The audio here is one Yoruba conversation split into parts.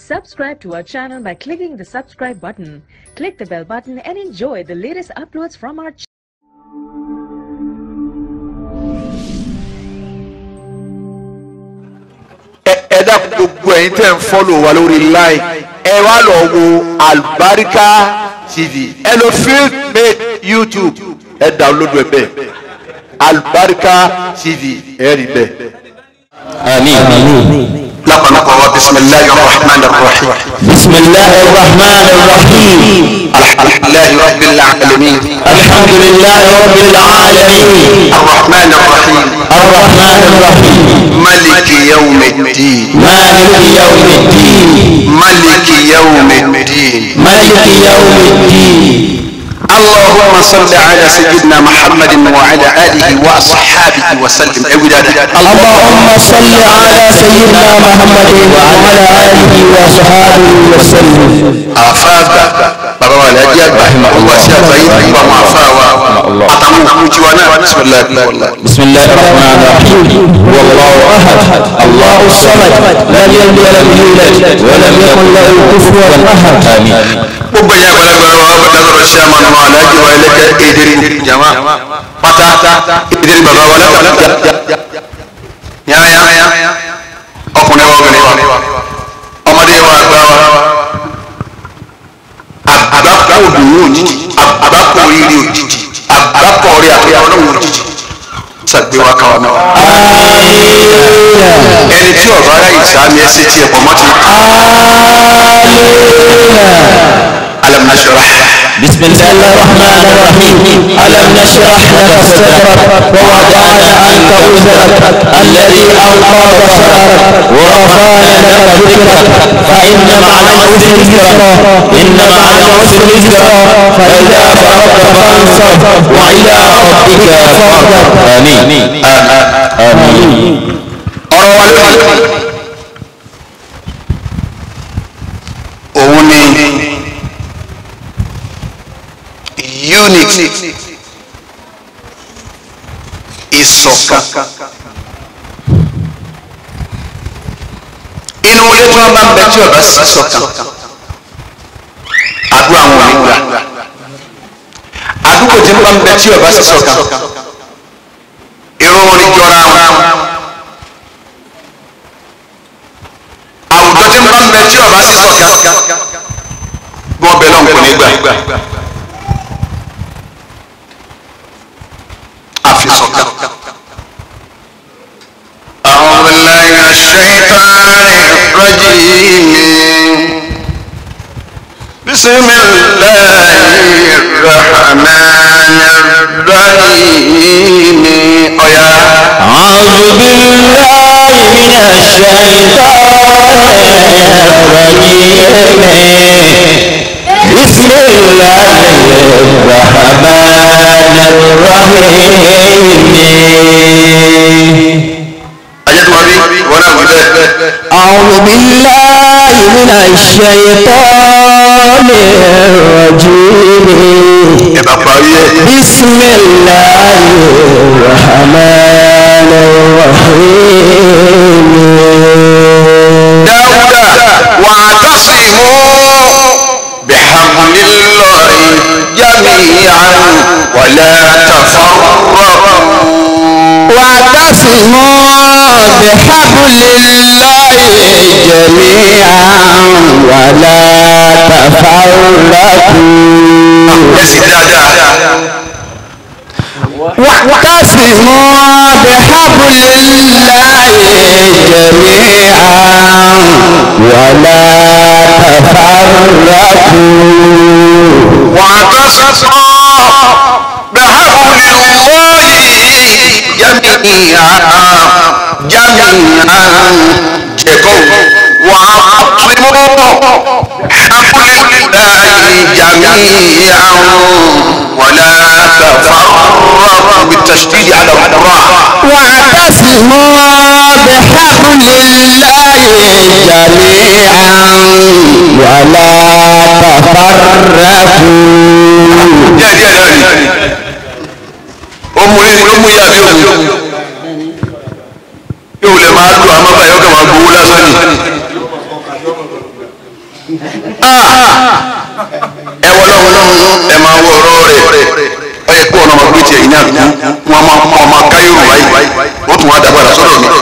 Subscribe to our channel by clicking the subscribe button. Click the bell button and enjoy the latest uploads from our channel. ẹ dákun gbogbo ẹ̀yin tẹ́ ń fọ́lò wa lórí láì ẹ wá lọ wo Albarika TV ẹ lọ field made YouTube ẹ download ẹ bẹ́ẹ̀ Albarika TV ẹ rí bẹ́ẹ̀. آمين لقد بسم الله الرحمن الرحيم بسم الله الرحمن الرحيم الحمد لله رب العالمين الحمد لله رب العالمين الرحمن الرحيم الرحمن الرحيم ملك يوم الدين مالك يوم الدين ملك يوم الدين مالك يوم الدين اللهم صل على سيدنا محمد وعلى اله واصحابه وسلم اللهم صل على سيدنا محمد وعلى آله وصحبه وسلم àfáàgbà bàbá wa lẹ́jì àgbà ọgbà sí àgbáyé nípa àwọn àfáàwà àtàwọn òkú tiwa náà bisimilahi بسم الله الرحمن الرحيم هو الله أحد الله الصمد لم يلد ولم يولد ولم يكن له كفوا أحد آمين gbogbo ẹ̀yà àgbàlagbà wa bàtà lọ́rọ̀ sí àmà nù aláàjì wa ẹlẹ́kẹ́ èdèrè jama pátá èdèrè bàbá wa lẹ́kẹ́ yáyá ọkùnrin wa obìnrin wa ọmọdé wa àgbà wa àgbákò òdòwò òjijì àgbákò oríire òjijì àgbákò orí àkẹyà ọlọ́wọ́ òjijì sàgbéwá káwa náà ẹni tí ọba ara yìí sáà ní ẹsẹ tí ẹ pọ̀ mọ́ ti alam nashrah. بسم الله الرحمن الرحيم ألم نشرح لك صدرك ووضعنا عنك وزرك الذي أنقض ظهرك ورفعنا لك ذكرك فإن مع العسر يسرا إن مع العسر يسرا فإذا فرغت فانصب وإلى ربك فارغب آمين آمين ọ̀rọ̀ wa lónìí òun ni unity ìṣọ̀kan inú ilé tí wọ́n bá ń bẹ tí ọba sí ṣọ̀kan àdúrà wọn ò ní gbà àdúgbò tí wọ́n bá ń bẹ tí ọba sí ṣọ̀kan irun orin jọra wọn. àwùjọ tí ń bá ń bẹ tí ọba sí ṣọ̀kan bí wọn bẹ lọ́n kò ní gbà àfi ṣọ̀kan. أعوذ بالله من الشيطان الرجيم بسم الله الرحمن الرحيم أيا أعوذ بالله من الشيطان الرجيم بسم الله الرحمن الرحيم ayélujára wọn náà wí bẹ́ẹ̀. أعوذ بالله من الشيطان الرجيم ẹ bá parí ẹ. بسم الله الرحمن الرحيم dáúdà wa'tasimu bihamdillahi jami'an wala tafarraqu. واعتصموا بحبل الله جميعا ولا تفرقوا ẹ sì dáadáa. واعتصموا بحبل الله جميعا ولا تفرقوا واعتصموا بحبل الله جميعا جميعا جكو واعتصموا بحبل الله جميعا ولا تفرقوا بالتشديد على الراء واعتصموا بحبل الله جميعا ولا تفرقوا díẹ̀ díẹ̀ náà ni ó mú yín ló mú yín àbí òmù yóò lè máa lu àmọ́ báyọ̀ kàn máa gbowó lásán ni ẹ wọ lọ́wọ́ ẹ máa wọ ọ̀rọ̀ rẹ̀ ẹ yẹ kó ọ̀nà ọmọ gbé tiẹ̀ yìí náà kú wọn máa mọ ọmọ káyọ̀ báyìí ó tún wá dàgbàdà sọ́dọ̀ mi.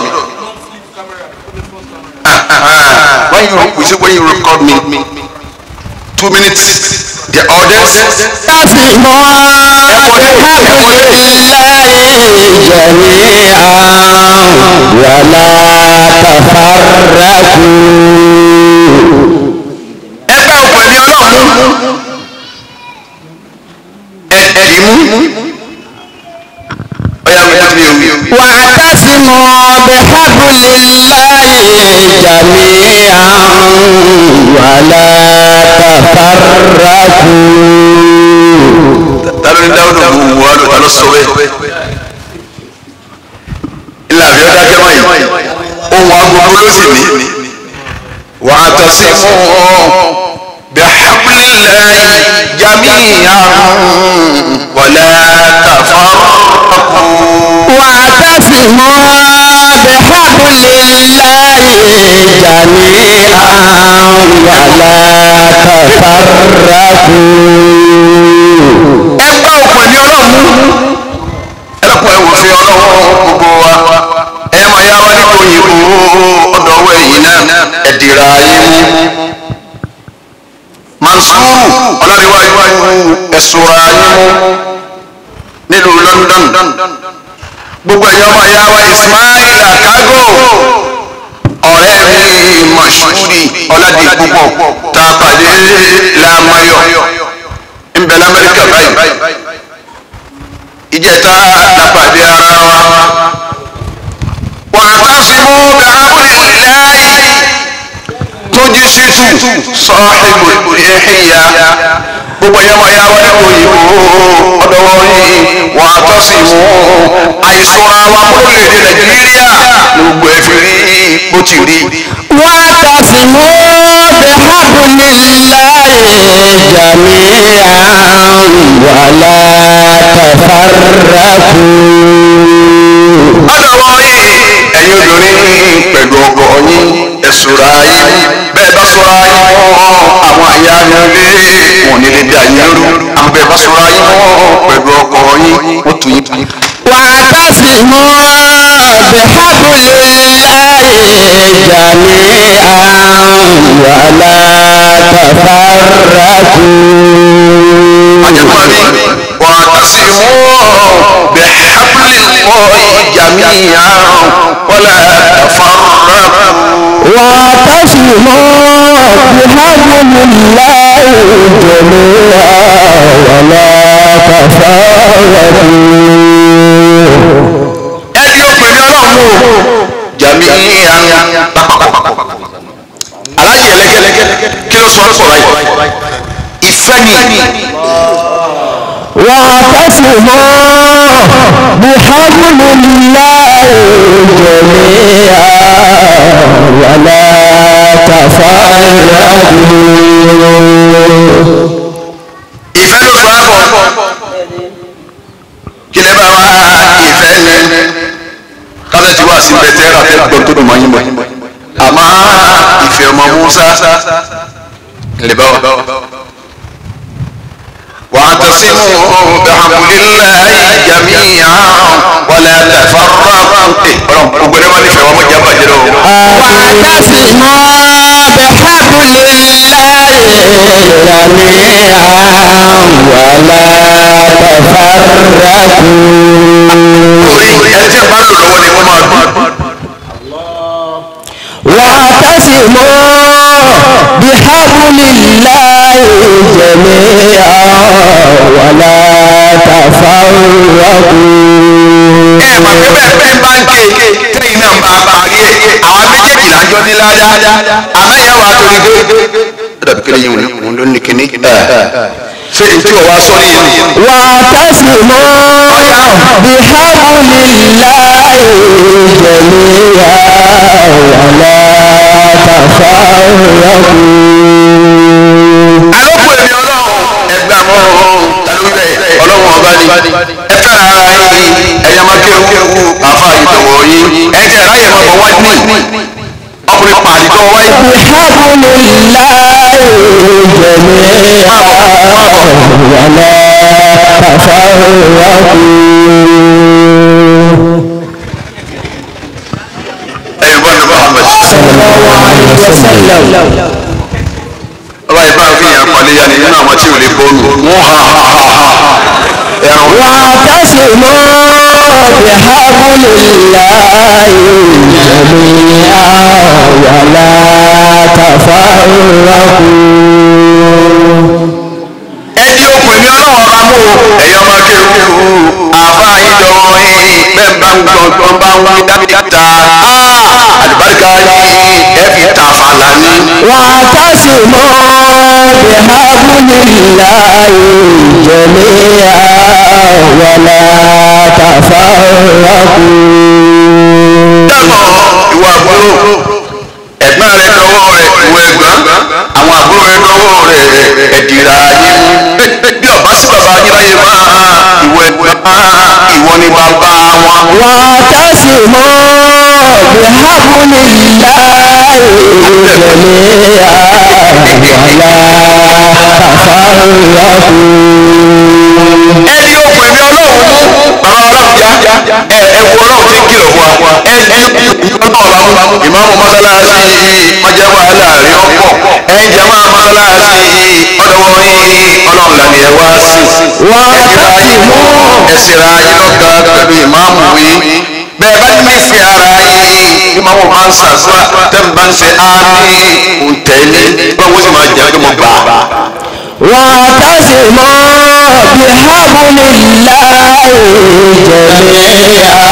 when you you say when you record me two minutes the audience. tásìmọ́ bihablillahi jami'an wala tafarraqu. ẹ bá òkú ẹ̀mí ọlọ́run mú ẹ ẹ dì í mú ọ̀yà mi láti mi ò wí. واعتصموا بحبل الله جميعا ولا تفرقوا ta ló ní dáwọ́dọ̀ mú wà ló ta ló sọ bẹ́ẹ̀. ilà àbí ọjà kẹmọ yìí ohun agogo ló sì ní. wà á tọ́ sí mú bí hablillahi jami'an wala tafarraqu. واعتصموا بحبل الله جميعا ولا تفرقوا ẹ bá òkú ẹ̀mí ọlọ́run mú ẹ lọ́kùn ẹ wò fi ọlọ́run gbogbo wa ẹ máa yá wa nípa òyìnbó ọ̀dọ̀ ọwọ́ ẹ̀yìn náà ẹ dìrà ayé mú. Mansuru ọlọ́dẹ̀wájú ẹ̀sùn ayé mú nílùú London gbogbo ẹ̀yọ́ ọmọ ìyá wa Ismail Akago ọ̀rẹ́ mi Mashuri ọ̀làdìpúpọ̀ tá a pàdé làmáyọ̀ nbẹ lamẹrika báyìí ìjẹta lápàdé ara wa wa'tasimu bihablillahi tójú ṣètù sahibu ihya gbogbo ẹ̀yọ́ máa yá wọlé òyìnbó ọ̀dọ́wọ́ yìí wa'tasimu àìsàn àwọn akólólédè nàìjíríà ní gbogbo ẹ̀ fi rí bó ti rí. واعتصموا بحبل الله جميعا ولا تفرقوا ọ̀dọ̀wọ́ yìí ẹ̀yin obìnrin pẹ̀lú ọkọ yín ẹ̀sùnra yín bẹ́ẹ̀ bá sọ̀rọ̀ yín mọ́ àwọn àyà nílé wọn ní lè dá yín rú àmọ́ bẹ́ẹ̀ bá sọ̀rọ̀ yín mọ́ pẹ̀lú ọkọ yín wọ́n tún yín tún. واعتصموا بحبل الله جميعا ولا تفرقوا àjẹmọ́ mi wà á tẹ̀sí mú bẹ̀ hablillahi jami'an wala tafarraqu. واعتصموا بحبل الله جميعا ولا تفرقوا ẹni ó pè ní ọlọ́run o jami'an lápapọ̀ alájẹ ẹlẹgẹlẹgẹ kí ló sọ ọ́ báyìí ìfẹ́ ni واعتصموا بحبل الله جميعا ولا تفرقوا ìfẹ́ ló sọ ọ́ bọ̀ kí lè bá wa ìfẹ́ ni kálẹ̀ tí wà sí bẹ́tẹ́ rà fẹ́ gbọ́n tó dùn mọ́ yín bọ̀ àmọ́ ìfẹ́ ọmọ Musa lè bá wa. واعتصموا بحبل الله جميعا ولا تفرقوا ọlọ́run gbogbo ẹni máa nífẹ̀ẹ́ wọn mọ̀ jábà jẹ́ lọ́wọ́. واعتصموا بحبل الله جميعا ولا تفرقوا orí ẹni tí ẹ bá lò lọ́wọ́ ni wọ́n máa dùn. واعتصموا بحبل الله جميعا ولا تفرقوا ẹ mà pé bẹ́ẹ̀ bẹ́ẹ̀ bá ń ké tẹ́yìn náà bá parí ẹ̀ àwọn méjèèjì lájọ ní ládá àmọ́ ìyá wa torí pé. ó dàbí kí lẹ́yìn òun ló ní kíní. ṣé n tí o wá sọ nìyẹn. واعتصموا بحبل الله جميعا ولا تفرقوا àlọ́kù èmi ọlọ́run ẹgbẹ́ àmọ́ ọlọ́run ọba ni ẹ fẹ́ràn ara yín ẹ̀yà máa kéwu àfa ìdọ̀wọ̀ yín ẹ̀ tẹ̀ ráyè máa bọ̀ wá ní ọkùnrin pàdé tó wáyé. بحبل الله جميعا ولا تفرقوا ẹ̀yin bọ́ ní Muhammad صلى الله عليه وسلم ọba ìbá fi hàn pàlẹ́ yanni nínú àwọn tí ò lè bọ́ọ̀lù wọ́n ha ha ha ha ẹ̀rọ واعتصموا بحبل الله جميعا ولا تفرقوا ẹni okùn mi ọlọ́wọ́ bá mú o ẹ̀yọ́ máa kéwù àfa ìdọ̀wọ́ yìí bẹ́ẹ̀ bá ń gbọ́ tó ń bá ń wí dábìtà àlùbáríkà yìí ẹ fi ta fàlà ní. واعتصموا بحبل الله جميعا ولا تفرقوا dẹ́mọ̀ ìwà àbúrò ẹ̀gbọ́n rẹ̀ dọ́wọ́ rẹ̀ ìwọ ẹ̀gbọ́n àwọn àbúrò rẹ̀ dọ́wọ́ rẹ̀ ẹ̀dìrà yín bí ọba sí bàbá yín láyé máa ìwọ ẹ̀gbọ́n ìwọ ni bàbá wọn. واعتصموا بحبل الله جميعا ولا ẹni okùn ẹ̀mí ọlọ́run mú bàbá ọlọ́run já ẹ ẹ̀wù ọlọ́run ti kìlọ̀ fún wa ẹni ọlọ́run bá mú ìmáàmù mọ́sálásí ọjà wàhálà rí ọ̀pọ̀ ẹ̀yin jàmá mọ́sálásí ọ̀dọ̀wọ́ yín ọlọ́run làní ẹ̀ wá sí ẹ̀sìnra yín ẹ̀sìnra yín lọ́gà pẹ̀lú ìmáàmù yín bẹ́ẹ̀ bá ní fi ara yín ìmáàmù máa ń sàdúrà tẹ́ ń bá ń ṣe ámì òǹtẹ̀lé báwo sì máa jẹ́ pé mo gbà á. واعتصموا بحبل الله جميعا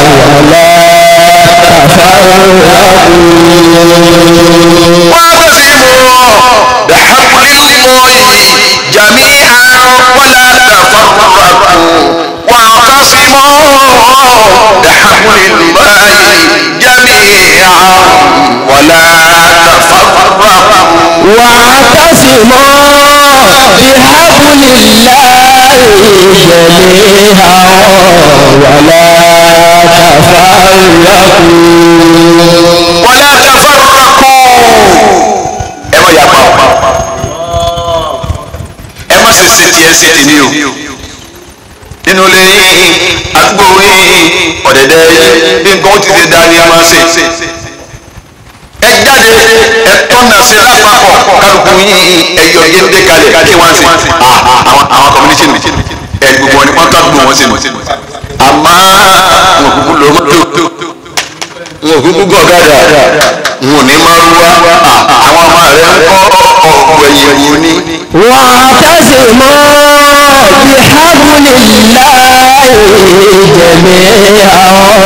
واعتصموا بحبل الله جميعا ولا تفرقوا واعتصموا بحبل الله جميعا ولا تفرقوا ولا تفرقوا ẹ má yapa o ẹ má ṣe ṣe tiẹ̀ ṣe tèmi o nínú ilé yín àdúgbò yín ọ̀dẹ̀dẹ̀ yín bí nǹkan ó ti ṣe dáa ni ẹ máa ṣe ẹ jáde ẹ tọ́nà sí lápapọ̀ kálukú yín ẹyọ géńdé kalẹ̀ kí wọ́n ṣe àwọn àwọn community mi ẹ gbogbo wọn ni wọ́n ká gbogbo wọn sí mi àmọ́ wọn kúkú lọ mọ́tò wọn ò kúkú gọ̀gádà wọn ò ní máa ń wá àwọn ọmọ rẹ ń kọ́ ọ̀pọ̀ ẹ̀yìn wò ní. واعتصموا بحبل الله جميعا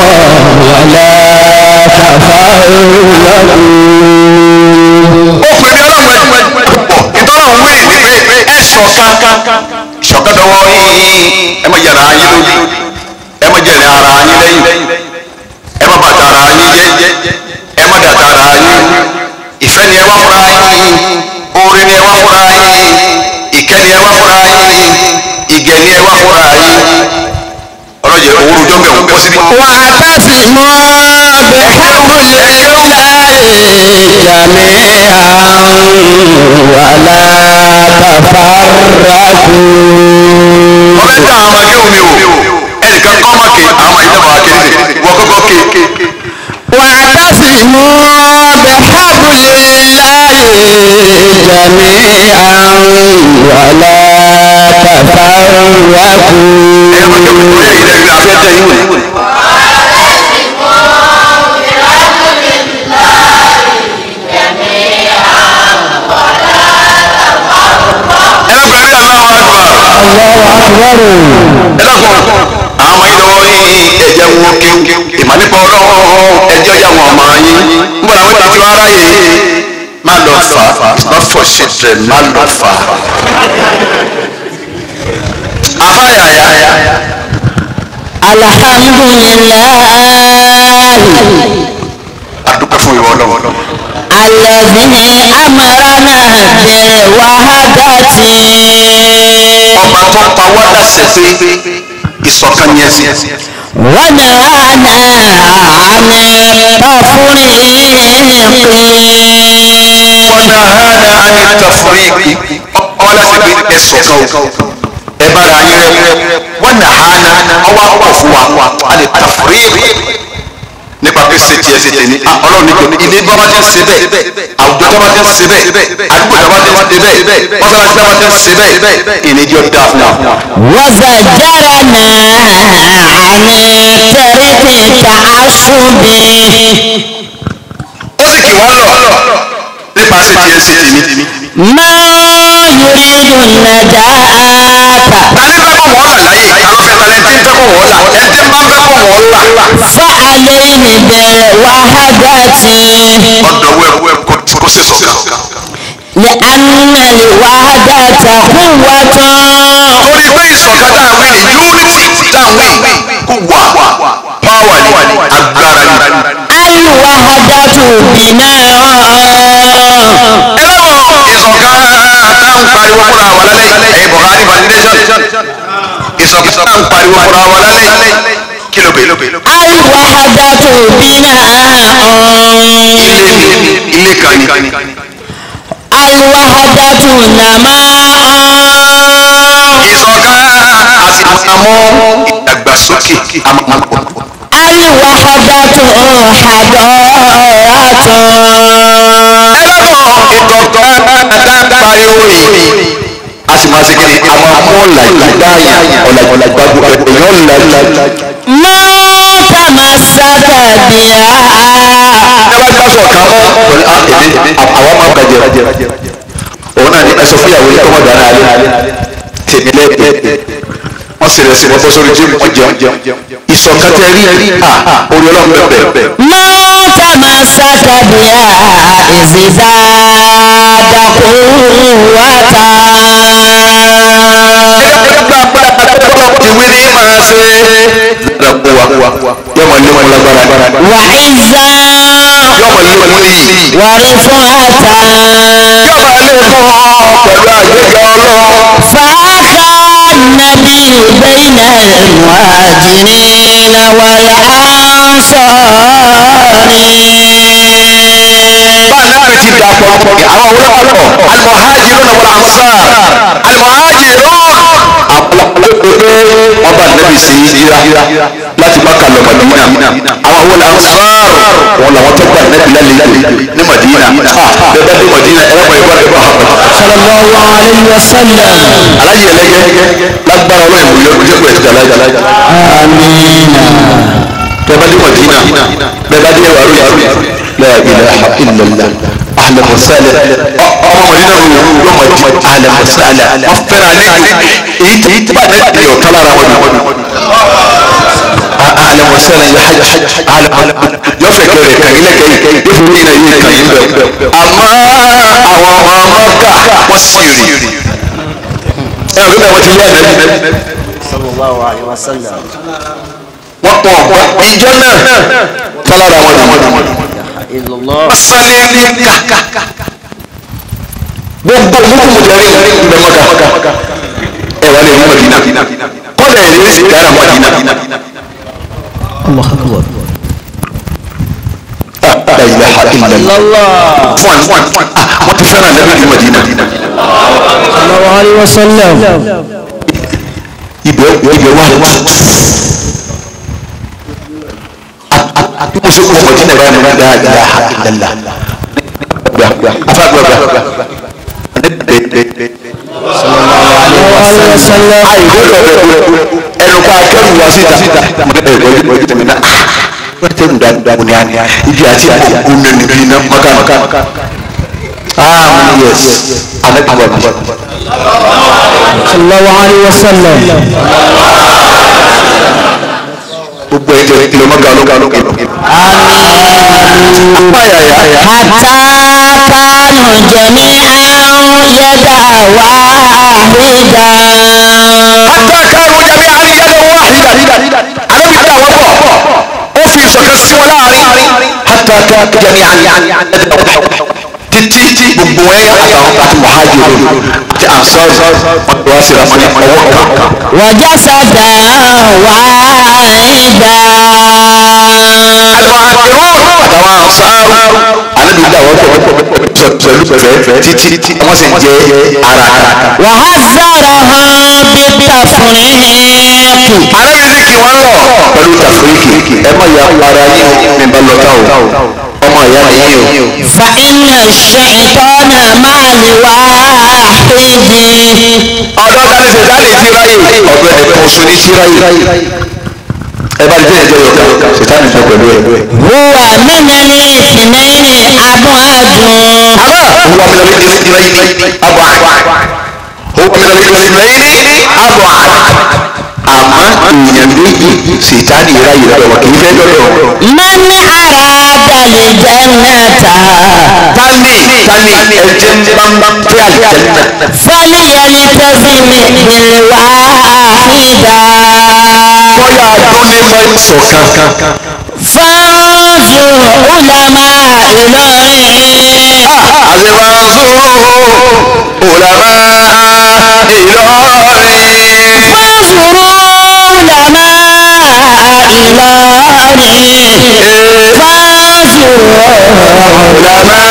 ولا تفرقوا ó pè mí ọlọ́run ẹ̀ pọ̀ ìtọ́nà wí ni pé ẹ ṣọ̀kan ṣọ̀kan dọwọ́ yín ẹ má yàrá yín lójú ẹ má jẹ̀rẹ̀ ara yín lẹ́yìn ẹ má bàtà ara yín jẹ́ ẹ má dàtà ara yín ìfẹ́ ni ẹ wá fúnra yín oore ni ẹ wá fúnra yín ìkẹ́ ni ẹ wá fúnra yín ìgẹ̀ ni ẹ wá fúnra yín ọlọ́jẹ̀ owó rojọ́ bẹ̀ wọ́n kọ́ sí ní. واعتصموا بحبل الله جميعا ولا تفرقوا ọbẹ̀ tá àwọn ọmọdé omi o ẹnìkan kọ́ ọmọ ké àwọn ìjọba akéde wọ́n kọ́kọ́ ké واعتصموا بحبل الله جميعا ولا ẹ máa jókòó تفرقوا lórí ilẹ̀ ìgbà afẹ́fẹ́ yìí wò ni. ẹ lọ́kùn ẹ̀rí aláwọ̀ àgbà الله أكبر ẹ lọ́kùn àwọn ìdánwò yìí ẹ̀jẹ̀ wọn kéwù ìmọ̀ nípa ọlọ́run ẹjọ́ yà wọ́n ọmọ yín ń bọ̀ làwọn ìtàkùn ara yìí má lọ fà it's not for children má lọ fà. afáyàyà الحمد لله àdúgbò fún ìwọ ọlọ́run. الذي أمرنا بالوحدة ọba tó pa wá láṣẹ pé ìṣọ̀kan ni ẹ̀sìn. ونهانا عن التفريق ونهانا عن التفريق ẹ sọ̀kan o ẹ bára yín rẹ wọn nà á na ọwọ́ àpọ̀ fún wa a lè ta fúrí nípa pé ṣe tiẹ̀ ṣe tẹ̀ ní ọlọ́run ní kò ilé bá bá ti ń ṣe bẹ́ẹ̀ àwùjọ tó bá ti ń ṣe bẹ́ẹ̀ àdúgbò tó bá ti ń ṣe bẹ́ẹ̀ mọ́sálásí tó bá ti ń ṣe bẹ́ẹ̀ ìníjọ́ dáa fún wa. وزجرنا عن ترك تعصب ó sì kì wọ́n lọ nípa ṣe tiẹ̀ ṣe tèmi. ما يريد النجاة tani fẹ́ kọ́ wọ́n là láyé àlọ́fẹ́ tani tí ń fẹ́ kọ́ wọ́n là ẹ̀ tí máa ń fẹ́ kọ́ wọ́n là. فعليه بالوحدة ọ̀dọ̀ wẹ̀ kò kò ṣe sọ̀kan. لأن الوحدة قوة torí pé ìṣọ̀kan tá a wí ni unity tá a wí kò wà power ni agbára ni. الوحدة بناء ẹlẹ́wọ̀n ìṣọ̀kan tá a ń pariwo fúnra wa lálẹ́ ẹ̀yin Buhari foundation ìṣọ̀kan tá a ń pariwo fúnra wa lálẹ́ kí ló bẹ̀. الوحدة بناء ilé ni ilé kan ni. الوحدة نماء ìṣọ̀kan àmọ́ ìdàgbàsókè àmọ́. الوحدة حضارة ìtọ̀tọ̀ dáadáa pariwo yìí a sì máa ṣe kí ni a máa mú ọ̀làjú dáàyà ọ̀làjú gbàgbọ́ èèyàn ọ̀làjú. ما تمسك بها ẹ bá gbà sọ̀ kan mọ́ pẹ̀lú a èmi àwa máa bàjẹ́ òun náà ni ẹ sọ fún ìyàwó yìí kọ́mọ̀ dáná alẹ́ tèmi lẹ́ẹ̀dẹ́ wọ́n sì rẹ̀ sí wọ́n bọ́ sórí jíìmù wọ́n jẹun ìṣọ̀kan tẹ rí à orí ọlọ́run bẹ̀rẹ̀ ما تمسك بها إذ زاد قوة ìwé ni máa ṣe lọ́pọ̀ wa yọmọ lé wọn lágbára وعزا yọmọ lé wọn níyì. ورفعة yọba lè fún ọ pẹ̀lú àgbéga ọlọ́run. فأخى النبي بين المهاجرين والأنصار báńdà ti dà pọ̀ àwọn olókàlọ́ almuhajirun wal ansar almuhajirun àpọ̀lọpọ̀ wọn bá nẹ́bí sí yíra láti Mákà lọ Madina àwọn wal ansar wọn làwọn tó gbà nẹ́bí lálejò ní Madina bẹ́ẹ̀ bá dé Madina ẹ̀rọ mọ̀ ìbọn ẹ̀bọn صلى الله عليه وسلم alájì ẹlẹ́gẹ́ lágbára ọlọ́run ìwòye ọdún jẹ́kọ̀ọ́ ẹ̀sìn alájà آمين bẹ́ẹ̀ bá dé Madina bẹ́ẹ̀ bá dé wàrú yàrá la ilaha illallah ahlan wa sahlan ọmọ Madina ro yóò ma di ahlan wa sahlan wọ́n fẹ́ràn àlejò èyí tí tí bá dẹ́ di ọ̀tá lára wọn ni ahlan wa sahlan ya hajj ahlan yóò fẹ́ kẹrẹ kàn ilé kẹyìn yóò fi yín náà yín kàn yín bẹ́ẹ̀ àmọ́ àwọn ọmọ ọmọdà wọ́n sì rí ẹ̀ ọ̀gbìn náà wọ́n ti lé àná sallallahu alaihi wasallam wọ́n pọ̀ ọ̀pọ̀ ìjọ náà tọ́lára wọn ni wọ́n ni. illallah masale ní ká gbogbo mukumu jẹri mbẹ maka ẹ wà lè mú Madina kọ́lá ẹ̀ ní sì dára Madina. الله أكبر la ilaha illallah fún àná fún àná wọ́n ti fẹ́ràn lẹ́nu ní Madina. صلى الله عليه وسلم ibẹ̀ ibẹ̀ wà wà àti mo ṣe kó Madina báyìí mo ní la ilaha illallah afa gbà gbà gbà صلى الله عليه وسلم àìgbọ́dọ̀ bẹ̀rẹ̀ ẹnu ká kẹ́rù wá síta mo ní ẹ̀rọ ìgbọ́ ìgbọ́ tẹ̀mí náà wọ́n tẹ̀rù dáadáa ní àná ibi àti àkókò nínú bí iná mọ́kànmọ́kà ah yes anagbaba bi صلى الله عليه وسلم gbogbo ẹ̀ tẹ̀lé kìlọ̀ mọ́kà lókà lókà lókà. ayaya حتى كانوا جميعا يدا واحدا hatta kanu jami'an yadan wahida anabi dá wọn pọ̀ ó fi ìṣọ̀kan sí wọn láàrin hatta kanu jami'an yadan wahida títí gbogbo ẹ̀ àtàwọn àti muhajirun àti ansar wọn tó wá sí ra wọn ní ọwọ́ kan. وجسدا واحدا àtàwọn ansar anabi dá wọn pọ̀ pẹ̀lú pẹ̀fẹ́ títí wọ́n sì ń jẹ́ ara kan. وحذرها بالتفريق arábìnrin kì wọ́n lọ pẹ̀lú tàfíríkì ẹ má ya para yín ní balọ̀tà o ọmọ ìyá nìyí o. فإن الشيطان مع الواحد ọ̀dọ́ dání sèdánì ti ráyè ọ̀dọ́ ẹ̀kọ́ oṣù ní ti ráyè ẹ bá jẹ́ ìjọ yọ̀ọ̀ká sèdánì tó pẹ̀lú ẹ̀. هو من الاثنين أبعد هو من الاثنين أبعد هو من الاثنين أبعد àmọ́ èèyàn méjì sèdánì ráyè lọ́wọ́ kì í fẹ́ lọ́dọ̀. من أراد الجنة tani tani ẹ̀jẹ̀ ń bá ń bá ń fẹ́ àlìjẹ́nà. فليلتزم بالواحدة bóyá adún ní mọ́ ìṣọ̀kan. فانظر علماء إلهي àṣewàṣù òlàmá ìlọrin. فانظروا علماء إلهي فانظروا òlàmá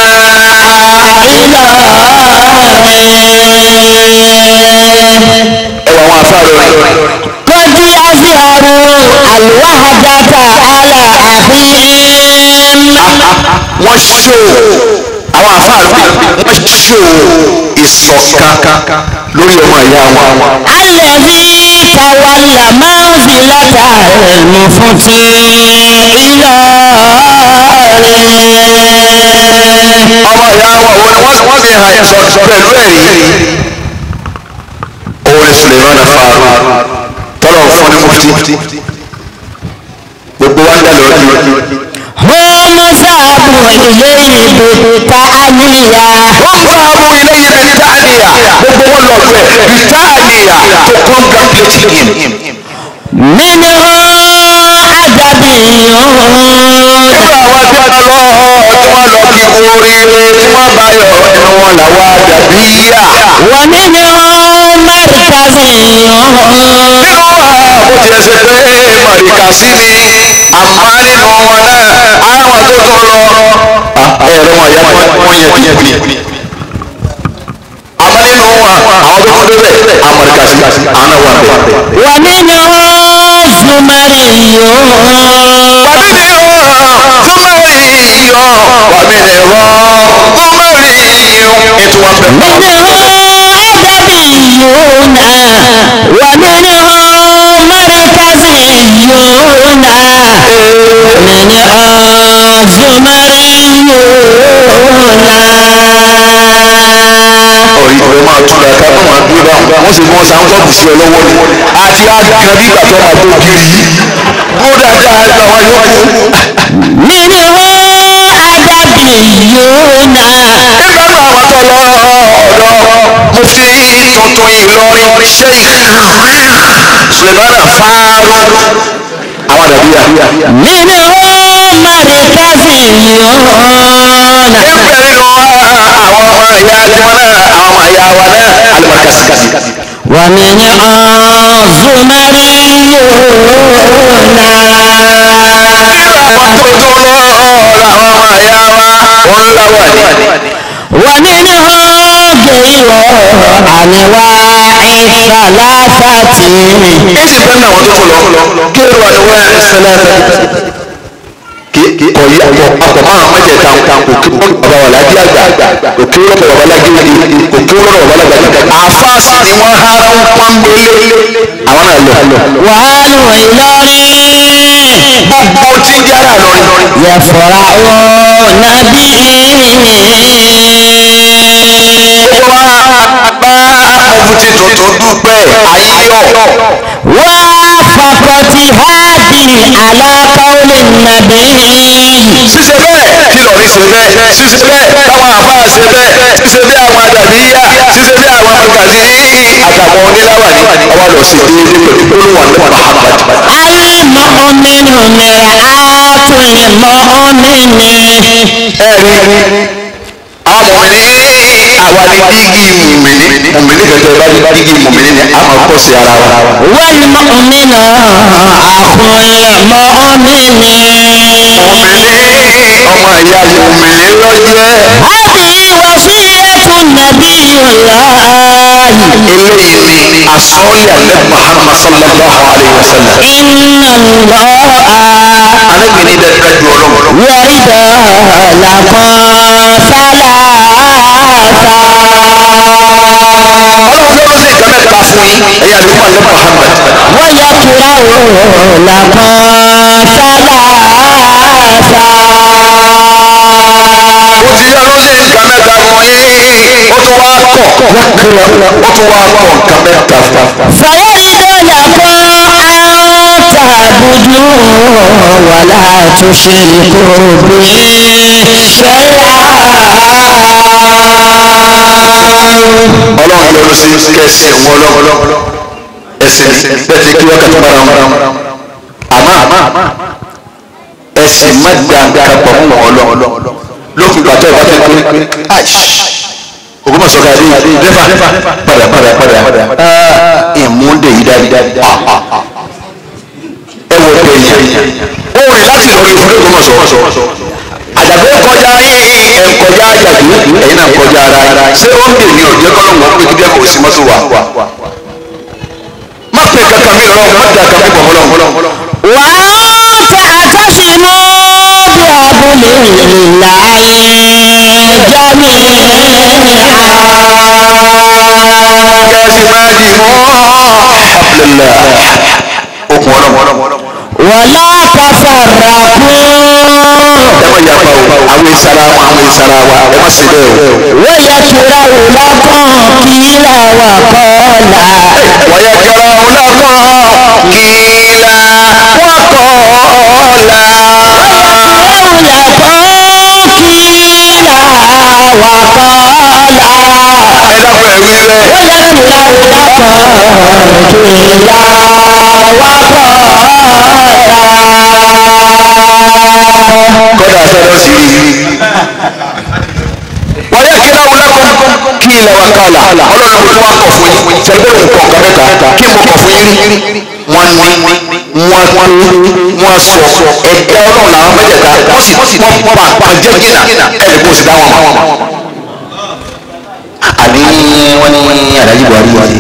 إلهي ẹwà wọn afárò rẹ. قد أظهروا الوحدة على أخيهم wọ́n ṣó àwọn afárò wọ́n ṣó ìṣọ̀kan lórí ọmọ ìyá wọn. الذي تولى منزلة المفتي إلهي ọmọ ìyá wọn òun ni wọ́n wọ́n fi hàn ẹ̀sọ́ pẹ̀lú ẹ̀rí. òun ni Suleiman afárò tọ́lọ̀ fún ní mufti. gbogbo wa ń dà lọ́ọ́ هم ذهبوا إليه بالتأنية wọ́n fún àwọn ilé yìí bí táàníyà gbogbo wọn lọ bẹ̀ bí táàníyà to congratulate him. منهم أدبيون nínú àwọn tí wọ́n lọ tí wọ́n lọ kí oríire tí wọ́n bá yọ nínú wọn làwọn àdàbí yà. ومنهم مركزيون nínú wọn bó tilẹ̀ ṣe pé mọ̀ríkà sí ni àmọ́ nínú wọn náà àwọn tó tún lọ. ẹ̀rọ wọn yẹ wọ́n yẹ kúnyẹ̀kúnyẹ̀. àmọ́ nínú wọn àwọn tó tún débẹ̀ àmọ̀ríkà sí àwọn náà wà bẹ́ẹ̀. ومنهم زمريون منهم أدبيون ومنهم مركزيون منهم زمريون máa túra ká má máa dúró bá wọn sì mọ sáńkọ́ọ̀bù sí ọ lọ́wọ́ ni àti àgbà bí ìgbà tó máa tó kiri yìí dúró dáadáa gba wọn yókù. منهم أدبيون nígbà náà àwọn tó lọ ọ̀dọ̀ mufti tuntun Ìlọrin sheikh Sulemana Faaru àwọn àdàbíyà. منهم مركزيون níbẹ̀ nínú àwọn ọmọ ìyá tiwọn náà àwọn ọmọ ìyá wa náà alimakasi. ومنهم زمريون àwọn tó tó lọ ọ̀rọ̀ àwọn ọmọ ìyá wa wọn láwà ní. ومنهم غير أنواع ثلاثة èsì bẹ́ẹ̀ náà wọ́n tó tó lọ kéèrò àdúgbò ẹ̀ sẹ́lẹ̀ kí ọ̀yí àpọ̀ àpọ̀ máa mẹ́tẹ̀ẹ̀ta òkè bàbá wà lájí àgbà òkè rọ̀bọ̀ bàbá lájí òkè rọ̀bọ̀ bàbá lájí àgbà àfáàsì ni wọ́n há ń pọ́nbélé àwọn náà lọ. وآل إلهي gbogbo tí ń jára lọ يفرحون به bá mọ̀fútì tuntun dúpẹ́ ayọ̀ وافقت هذه على قول النبي ṣíṣe bẹ́ẹ̀ kí lọ́ọ̀rí ṣe bẹ́ẹ̀ ṣíṣe bẹ́ẹ̀ táwọn àfáà ṣe bẹ́ẹ̀ ṣíṣe bẹ́ẹ̀ àwọn àdàbíyà ṣíṣe bẹ́ẹ̀ àwọn mọ̀gàzí àtàwọn oníláwàní ọwọ́ lọ sí déédéé pẹ̀lú olúwa ní Muhammad. المؤمن مرآة المؤمن ẹ̀rí àwọn mọ̀mìnì àwa ni dígí mọ̀mìnì mọ̀mìnì gẹ́gẹ́ bá ní dígí mọ̀mìnì ni a máa kọ́ sí ara wa. والمؤمن أخو المؤمن mọ̀mìnì ọmọ ìyá mọ̀mìnì ló jẹ́. هذه وصية eléyìí ni asọ́ọ̀lì alẹ́ muhammad sallallahu alayhi wa sallam arábìnrin dẹ kájú ọlọ́run ọlọ́run ló ṣe nǹkan mẹ́ta fún yín ẹ̀yà ló wà ní muhammad ó ti yá ló ṣe nǹkan mẹ́ta fún yín ó tún wá kọ̀ ó tún wá kọ̀ nǹkan mẹ́ta fún ولا تشركوا به ọlọ́run ló ló ṣe kẹsì ẹ̀wọ̀n ọlọ́run ẹsẹ̀ bẹ́ẹ̀ ti kí wákàtí mara wọn àmọ́ ẹsẹ̀ má da nǹkan pọ̀ mọ́ ọlọ́run lókun gbàtọ́ ìbátẹ́ pé aish Ògbómọ̀ṣọ́ ká dé dẹ́fà padà padà padà ìmúndé yìí dáadáa ẹ wọ pé yẹn ó rìn láti lọ rí ìfúnlẹ̀ Ògbómọ̀ṣọ́ àjàgbé kọjá ẹ kọjá àjàgbé ẹ̀yin náà kọjá ara ṣé ó ń dè ní ọ̀jẹ́ kọ́lọ́mù ó pé kíkẹ́ kò sí mọ́tò wà má pè kankan mi rọ má dà kankan pọ̀ mọ́lọ́mù. واعتصموا بحبل الله kẹ́sì máa dì mọ́ hablillah okùn ọlọ́mù. ولا تفرقوا ẹ má yapa o àwọn ìsara wa àwọn ìsara wa ẹ má sì bẹ́ẹ̀ o. ويكره لكم قيل وقال wọ́yẹ jọra ọlọ́kọ̀ kìlà wọ́kọ̀ọ́lá. ẹ dákun ẹ wí bẹ́ẹ̀. kọ́dà sọ́dọ̀ sí i. wọ́n yẹ kí láwọn lákọ̀ kí ilẹ̀ wa kàlà ọlọ́run mo tún wá kọ̀ fún yín sẹ́gbẹ́ mi kọ̀ nǹkan mẹ́ta kí mo kọ̀ fún yín wọ́n ní wọ́n tó wọ́n sọ ẹ̀dá ọlọ́run làwọn mẹ́tẹ̀ẹ̀ta wọ́n sì wọ́n pa àpàjẹ́ gínà ẹ̀ kó sì dá wọn mọ̀. àní wọ́n ní adájí buhari wà ní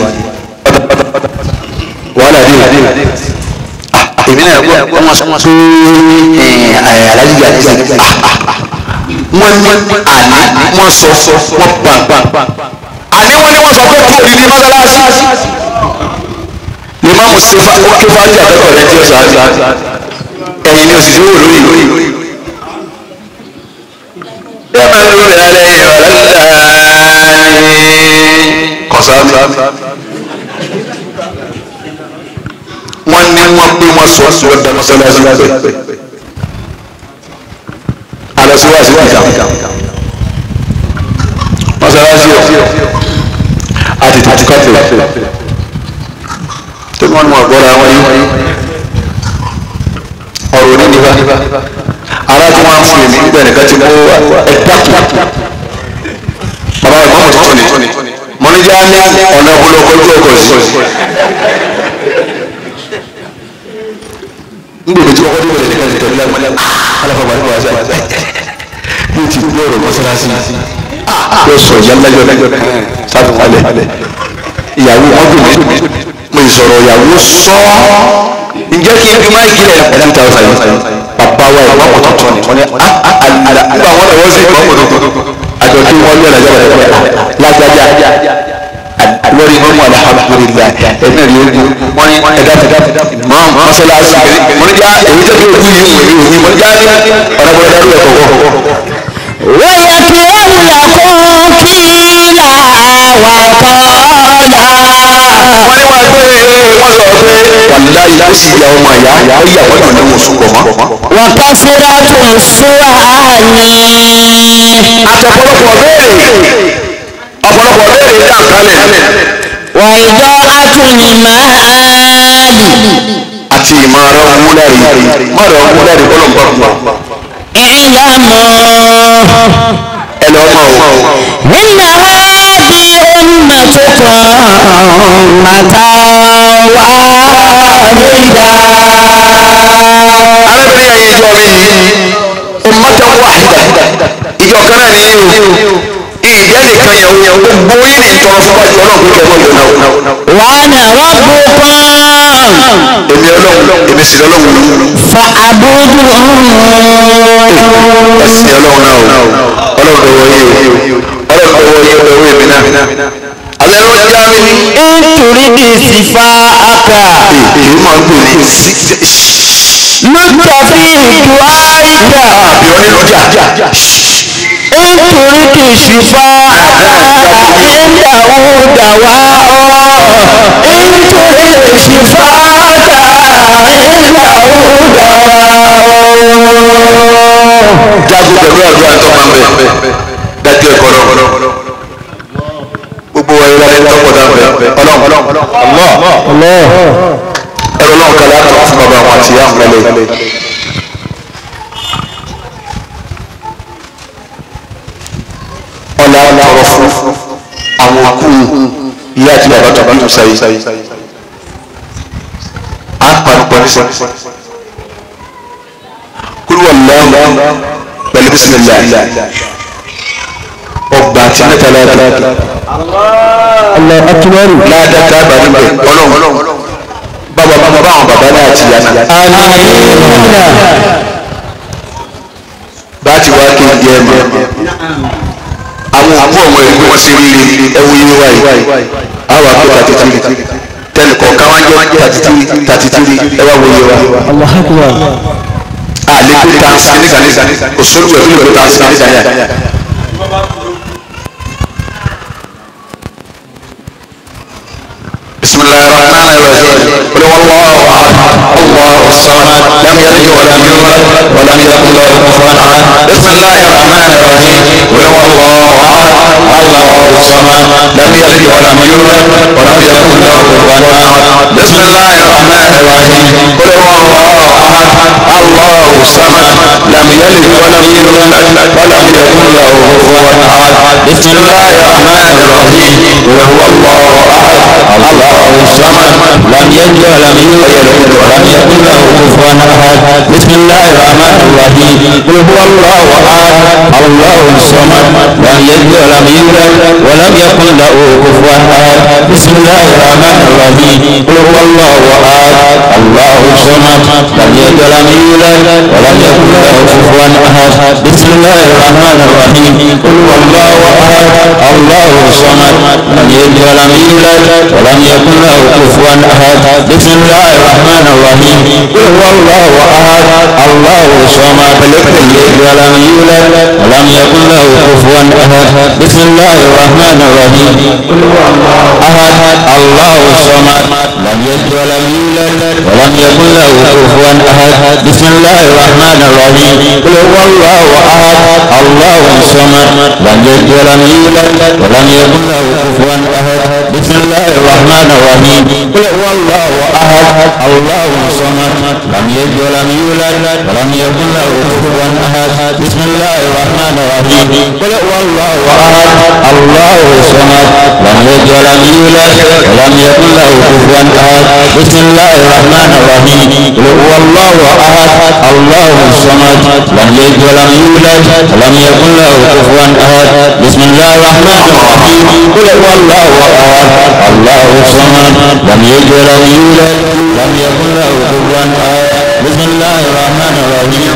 wàhálà dé èmi náà gbọ́ wọ́n sọ pé alájí buhari wà ní wọ́n ní àní wọ́n sọ wọ́n pa àní wọ́n ní wọ́n sọ pé kí òdìdí mọ́sálásí lè má mú sífà ó ké fájì àtọ́kọ̀ rẹ tí ó sọ àti ẹ̀yìn ni òsì wò lórí lórí. ẹ máa ń lò rẹ̀ lálẹ́ ìrọ̀lẹ́ kọ̀sáàmì. wọ́n ní wọ́n pé wọ́n sọ sí ọ̀dà mọ́sálásí pẹ́ alọ́síwájú ìjà mọ́sálásí ọ̀ àti tàbí káfíà tó wọ́n mú ọ̀gbọ́ra wọn yìí ọ̀rọ̀ ní nípa ara tí wọ́n á fún mi nígbà nìkan ti mú ẹ̀dá kù bàbá ìmọ̀ mọ̀ tuntun ni mọ̀nìjà ní ọ̀nà ọ̀pọ̀lọpọ̀ ojú ọkọ̀ sí ngbèdè tí ọkọ̀ dé wọlé nìkan tẹ̀lé lágbọ́n aláfa bàbá wa sáà yóò ti gbé ọ̀rọ̀ mọ́sálásí yóò sọ ìyálẹ́jọ́ sáfù wálẹ̀ ìyàwó ọdún mi mo ìsọ̀rọ̀ ìyàwó sọ ǹjẹ́ kí n fi máa gílẹ̀ ẹ̀dá mi ta ọ̀sán yìí bàbá wa ìwà ọ̀pọ̀ tuntun ni wọ́n ní nígbà wọn lọ́wọ́ sí ìwà ọ̀pọ̀ tuntun àjọ tí wọ́n lé ọ̀làjà wọ̀lẹ̀ lágbájá lórí mọ́mú alhamdulillah ẹ̀mí rí ogun wọ́n ní ẹ̀dá ẹ̀dá mọ́ mọ́sálásí mo ní já èyí tẹ́lẹ̀ ojú yìí wò ní mo ní já ní ọ̀nà bọ̀dá rú ẹ̀kọ́ kọ́. wọ́n ní wọ́n pé wọ́n sọ pé wàlúùdá yìí ó sì ya ọmọ ìyá ó yà wọ́n yàn ní wọn sùn pọ̀ mọ́. àtọ̀pọ̀lọpọ̀ béèrè ọ̀pọ̀lọpọ̀ béèrè dà kálẹ̀ àti ìmọ̀ràn wúlárì mọ̀ràn wúlárì kọ́lọ̀ ń bọ̀ fún wa. ẹ lọ mọ o. إن هذه أمتكم أمة واحدة arábìnrin yẹn ìjọ mi ummatan wahida ìjọ kan náà nìyí o ìjẹ́ nìkan yẹn o gbogbo yín ní ìtọ́rọ fún wájú ọlọ́run pé kẹ́kọ̀ọ́ yọ̀ náà. وأنا ربكم èmi ọlọ́run èmi sì lọ́lọ́run yìí. فاعبدون ẹ̀sìn ọlọ́run náà o ọlọ́run dọ̀wọ́ yìí o ọlọ́run dọ̀wọ́ yìí o dọ̀wọ́ èmi náà. alẹ́ ló já mi ní. إن تريد شفاءك èyí máa ń dùn ní sí. لط في دعائك àbí ọ nínú jà. إن تريد شفاءك عنده دواء إن تريد شفاءك عنده دواء jagun pẹ̀lú àdúrà tó máa ń bẹ̀ dájú ẹ̀kọ́ náà. gbogbo wa ìlànà ìtọ́pọ̀ náà bẹ̀ ọlọ́run الله ẹ̀rọ náà kàlẹ́ àkàrà fún bàbá àwọn àti ìyá àwọn kàlẹ́. ọ̀là ọ̀rọ̀ fún àwọn òkú ìyá àti bàbá tó bí tó sáyé. a panupọ̀ ní sọ. kúrú ọ̀làwọ̀ pẹ̀lú bísímìlá ọgbà àti mẹ́ta láàdá الله أكبر láàdá tá a bá níbẹ̀ ọlọ́run bàbá bàbá àwọn bàbá náà àti ìyá náà. آمين bá ti wá kí n jẹ mọ àwọn òkú ọmọ ìlú wọn ṣe rí ẹwù yìí wáyé àwọn àpò tàtìtìrì tẹnì kọ̀ọ̀kan wá jẹ́ tàtìtìrì tàtìtìrì ẹ wá wòye wa. الله أكبر àlékún tansi nígbà nígbà òṣèlú ẹ̀ fún ìlú tansi nígbà yà. بسم الله الرحمن الرحيم قل هو الله احد الله الصمد لم يلد ولم يولد ولم يكن له كفوا احد بسم الله الرحمن الرحيم قل هو الله احد الله الصمد لم يلد ولم يولد ولم يكن له كفوا احد بسم الله الرحمن الرحيم قل هو الله احد الله الصمد لم يلد ولم يولد ولم يكن له كفوا احد بسم الله الرحمن الرحيم قل هو الله احد الله الصمد لم يلد ولم يولد ولم يكن له كفوا احد بسم الله الرحمن الرحيم قل هو الله احد الله الصمد لم يلد ولم يولد ولم يكن له كفوا احد بسم الله الرحمن الرحيم قل هو الله احد الله الصمد لم يلد ولم يولد ولم يكن له كفوا احد بسم الله الرحمن الرحيم قل هو الله احد الله الصمد لم يلد ولم يولد ولم يكن له كفوا احد بسم الله الرحمن الرحيم قل هو الله احد الله الصمد لم يلد ولم يولد ولم يكن له كفوا احد بسم الله الرحمن الرحيم قل هو الله احد الله الصمد لم يلد ولم يولد ولم يكن له كفوا احد بسم الله الرحمن الرحيم قل هو الله احد الله الصمد لم يلد ولم يولد ولم يكن له كفوا احد بسم الله الرحمن الرحيم قل هو الله احد الله الصمد لم يلد ولم يولد ولم يكن له كفوا احد بسم الله الرحمن الرحيم قل هو الله احد الله الصمد لم يلد ولم يولد ولم يكن له كفوا احد بسم الله الرحمن الرحيم قل هو الله احد الله الصمد لم يلد ولم يولد ولم يكن له كفوا احد بسم الله الرحمن الرحيم قل هو الله احد الله الصمد لم يلد ولم يولد لم يكن له كفوا احد بسم الله الرحمن الرحيم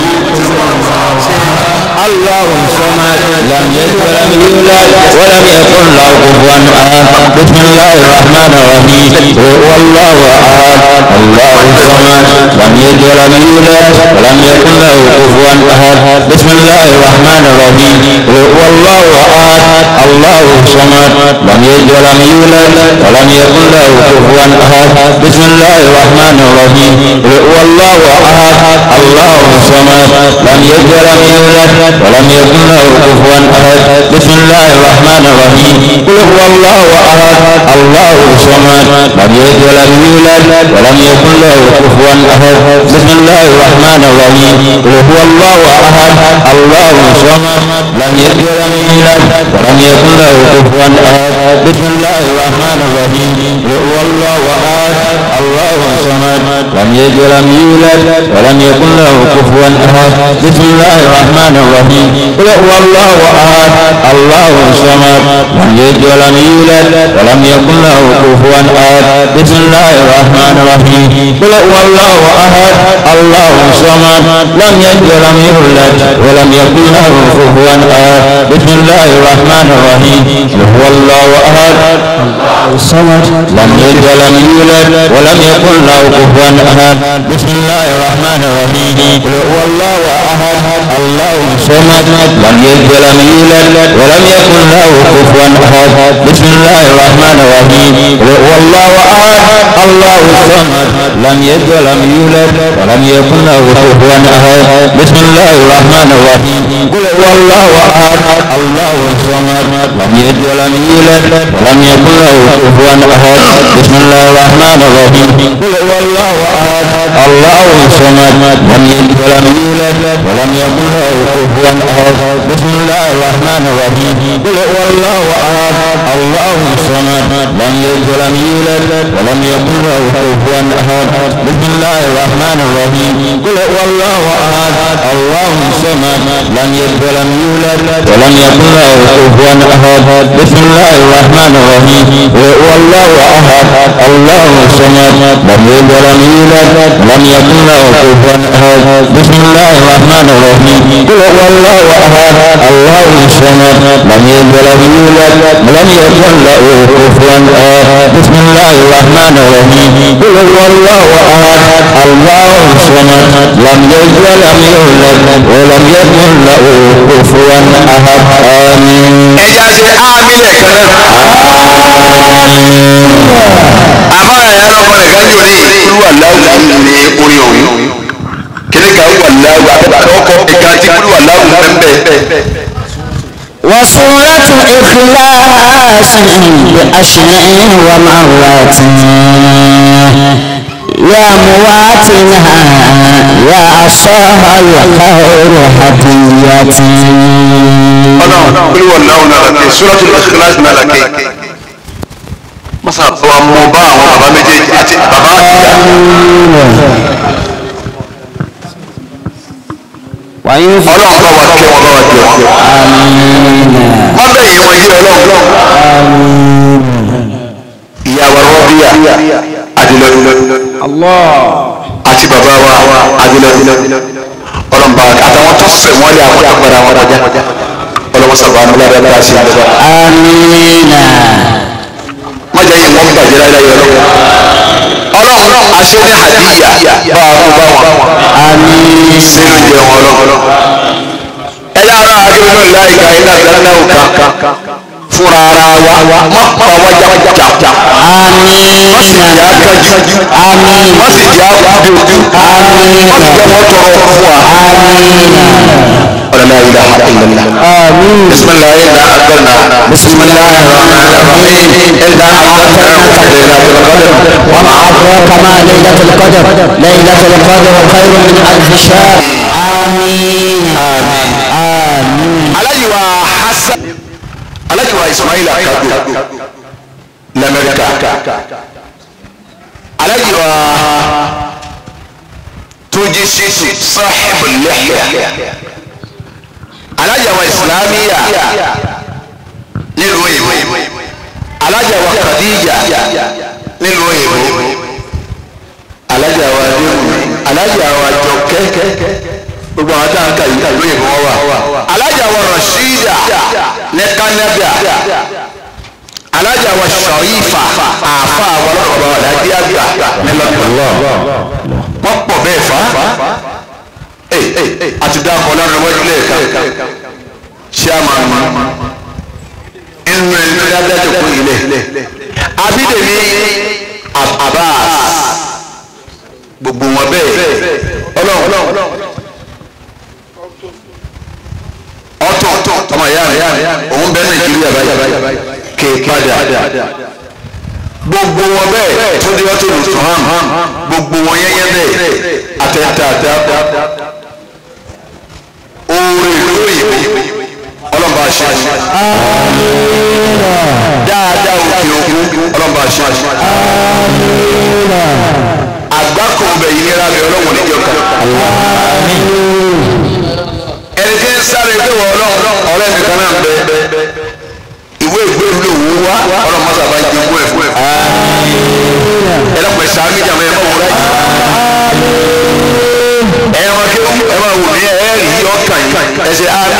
الله الصمد لم يلد ولم يولد ولم يكن له كفوا احد بسم الله الرحمن الرحيم هو الله احد الله الصمد لم يلد ولم يولد ولم يكن له كفوا احد بسم الله الرحمن الرحيم هو الله احد الله الصمد لم يلد ولم يولد ولم يكن له كفوا احد بسم الله الرحمن الرحيم هو الله احد الله الصمد لم يلد ولم يولد ولم يكن له كفوا احد بسم الله الرحمن الرحيم قل هو الله احد الله الصمد لم يلد ولم يولد ولم يكن له كفوا احد بسم الله الرحمن الرحيم قل هو الله احد الله الصمد لم يلد ولم يولد ولم يكن له كفوا احد بسم الله الرحمن الرحيم قل هو الله احد الله الله الصمد لم يلد ولم يولد ولم يكن له كفوا احد بسم الله الرحمن الرحيم قل هو الله احد الله الصمد لم يلد ولم يولد ولم يكن له كفوا احد بسم الله الرحمن الرحيم قل هو الله احد الله الصمد لم يلد ولم يولد ولم يكن له كفوا احد بسم الله الرحمن الرحيم قل هو الله احد الصمد لم يلد ولم يولد ولم يكن له كفوا احد بسم الله الرحمن الرحيم قل هو الله احد الله الصمد لم يلد ولم يولد ولم يكن له كفوا احد بسم الله الرحمن الرحيم قل هو الله احد الله الصمد لم يلد ولم يولد ولم يكن له كفوا احد بسم الله الرحمن الرحيم قل هو الله احد الله الصمد لم يلد ولم يولد ولم يكن له كفوا احد بسم الله الرحمن الرحيم قل هو الله احد الله الصمد لم يلد ولم يولد ولم يكن له كفوا احد بسم الله الرحمن الرحيم قل هو الله احد الله الصمد لم يلد ولم يولد ولم يكن له كفوا احد بسم الله الرحمن الرحيم قل هو الله احد الله الصمد لم يلد ولم يولد ولم يكن له كفوا احد بسم الله الرحمن الرحيم قل هو الله احد الله الصمد لم يلد ولم يولد ولم يكن له كفوا احد بسم الله الرحمن الرحيم قل هو الله احد الله الصمد لم يلد ولم يولد ولم يكن له كفوا احد بسم الله الرحمن الرحيم قل هو الله احد الله الصمد لم يلد ولم يولد ولم يكن له كفوا احد امين ẹja ṣe ámì lẹ́ẹ̀kan náà. àmọ́ ẹ̀yà náà kọ́ nìkan jò ní kúrú aláwù ní orí òun kíní kan wà láwù ọkọ̀ ìka tí kúrú aláwù pẹ́ńpẹ́. وصورة إخلاص بأشياء ومرات يا مواتنها يا أصاها الخير هديتي ọlọ́run kúrú aláwù náà làkè suratul ikhlas náà làkè. masa bọ́ mo bá àwọn bàbá méjèèjì àti bàbá àtìyá. وإن ọlọ́run bá wa kẹ́ wọn bá wa jẹ wọn. wọ́n bẹ̀ yìí wọ́n yé ọlọ́run. ìyá wa rọ́bíà adilọ́dún. àti bàbá wa adilọ́dún. ọlọ́run bá àtàwọn tó fẹ̀ wọ́n lé àwọn tó gbára wọn kọjá. ọlọ́run sábà ń bá dáadáa sí àdúrà. آمين wọ́n jẹ́ yìí wọ́n bàjẹ́ láyé ọlọ́run. ọlọ́run aṣọ ní àdíyà bá a kó bá wọn. آمين sínú jẹ wọn ọlọ́run. ẹ yára akérèmọ láìka iná dáná òkà fúnra ara wa má pa wá jákujà. آمين má sì jẹ́ akájú. آمين má sì jẹ́ akúbi ojú. آمين má sì jẹ́ wọ́n tọrọ fún wa. آمين ولا إله إلا الله آمين بسم الله إنا أنزلنا بسم الله الرحمن الرحيم إنا أنزلنا في ليلة القدر وما أدراك ما ليلة القدر ليلة القدر خير من ألف شهر آمين آمين Alhaji wa Hassan Alhaji wa Ismail Akago l'Amẹ́ríkà Alhaji wa Túnjí Ṣíṣù Sahibul Lihya Alhaji wa Islamiya nílùú òyìnbó Alhaji wa Khadija nílùú òyìnbó Alhaji wa Adéwùmí Alhaji wa Jọkẹ́ gbogbo àwọn tá à ń kà yìí lóyìnbó wọn wà alájà wa Rashida ní Canada alájà wa Sharifa àfa àwọn ọlọ́pàá wà láti àgbà ní London wọ́n pọ̀ bẹ́ẹ̀ fà á àti dáàbò ọlọ́run wájú lẹ́ẹ̀kan ṣé a máa mọ inú ẹni tó dáadáa tó kún ilé Abídèmí Abbas gbogbo wọn bẹ́ẹ̀ ọlọ́run ọtọ ọmọ ìyá rẹ òun bẹ nàìjíríà báyìí kè padà gbogbo wọn bẹ́ẹ̀ tó di ọtọ lùtọ hàn gbogbo wọn yẹyẹ bẹ́ẹ̀ àtẹtàtà oore lóyìnbó ọlọmọba ṣe dáadáa òkè òkun ọlọ́mọba ṣe àṣẹ. àgbákò bẹ̀ yìí nira mi ọlọ́wọ̀n níjọ kan. ẹni tí ń sáré pé wọ́n ọlọ́run ọ̀rẹ́ mi kan náà ń bẹ ìwé ìgbéru ló wú wá ọlọ́mọ sábà jẹ owó ẹ̀ fún ẹ̀. ẹ lọ́pọ̀ ẹ̀ sàmì jàmọ́ ẹ̀ máa wúra yìí. ẹ máa kéwú ẹ máa wò ní ẹ rí ọkàn yìí ẹ ṣe ámì.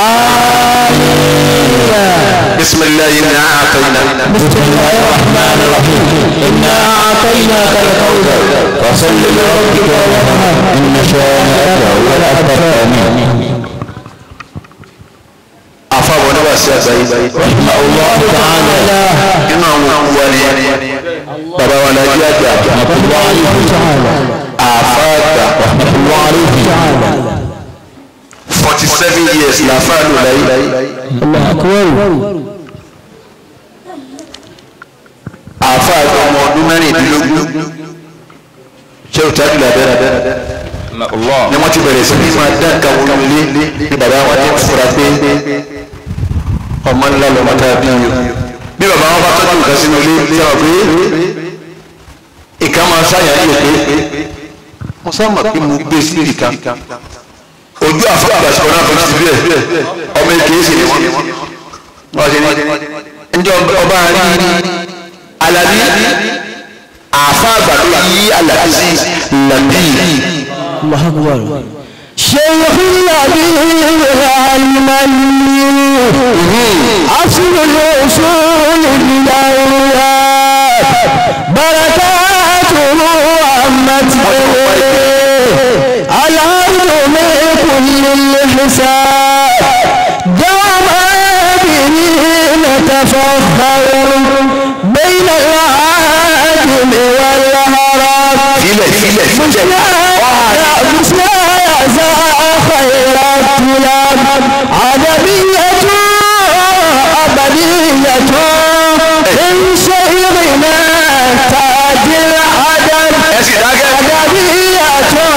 بسم الله إنا أعطيناك بسم الله الرحمن الرحيم إنا أعطيناك الكوثر فصل لربك وانحر إن شانئك هو الأبتر آمين àfàwọn ní wàásù àgbáyé رحمه الله تعالى nínú àwọn òkú wa ni bàbá wa nàìjí àjà رحمة الله عليه تعالى àfàgbà رحمة الله عليه تعالى forty seven years làfà lò láyé الله أكبر àfàgbà ọmọ ọdún mẹ́rìndínlógún ṣé o tájú làbẹ́rẹ́ ni wọ́n ti bẹ̀rẹ̀ sí ní máa dá nǹkan wọlé ní bàbá wọn ti ń fura pé ọmọ ńlá lọ́mọ tá a bí yìí bí bàbá wọn bá tọ́jú nǹkan sínú ilé tí wọ́n pé ìka máa ṣàyà yìí pé mo sábà pé mo gbé sí ìka ojú àfọwọ́gbà ṣọ̀rọ̀ náà fún ti bẹ́ẹ̀ ọmọ èké sì ni wọ́n wọ́n ṣe ní njẹ́ ọba rí alábí àfa àgbàdo yí alábí sí làbí الله أكبر شيخ النبي المني أصل الوصول بالأولاد بركاته عمت الأرض من كل الحساب دام به نتفخر بين العاجم والهرب filẹ̀ filẹ̀ filẹ̀ ẹ sì dákẹ́.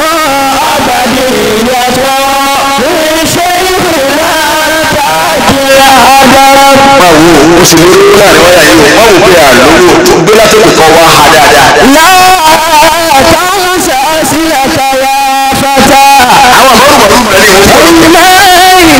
máa wo o sì lórí láàrin wáyà yìí o máa wò pé àlówó tó gbé látòkè kan wá ha dáadáa. àwọn àbọ̀rùbọ̀rù bẹ̀rẹ̀ ìwé sọ̀rọ̀.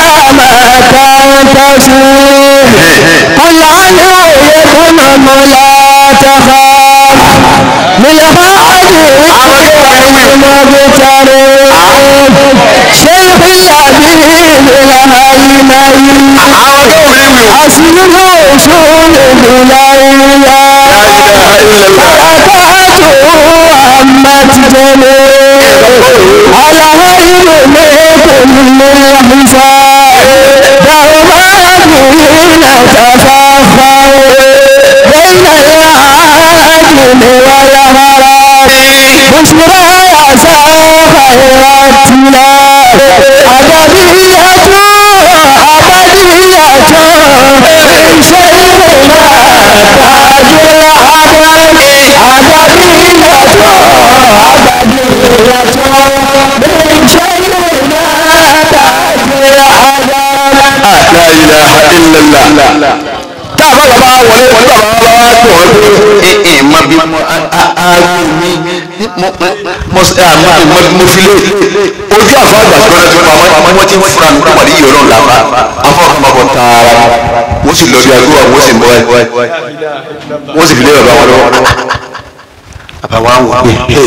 la ilaha illallah. tá a bá bàbá wọlé wọlé bàbá bá wá tó wọn pé ẹ ẹ má bí mo aago mi mo mo mo mo fi lé ojú àfa àgbà tí wọn ti pa wọn ti fura mi kó wà ní ìyọrọ làbá afọ kan máa bọ tààrà wọn sì lọ bí aago wa wọn sì bọ ẹ wọn sì fi lé bàbá wọn lọ́wọ́ bàbá wa wò pé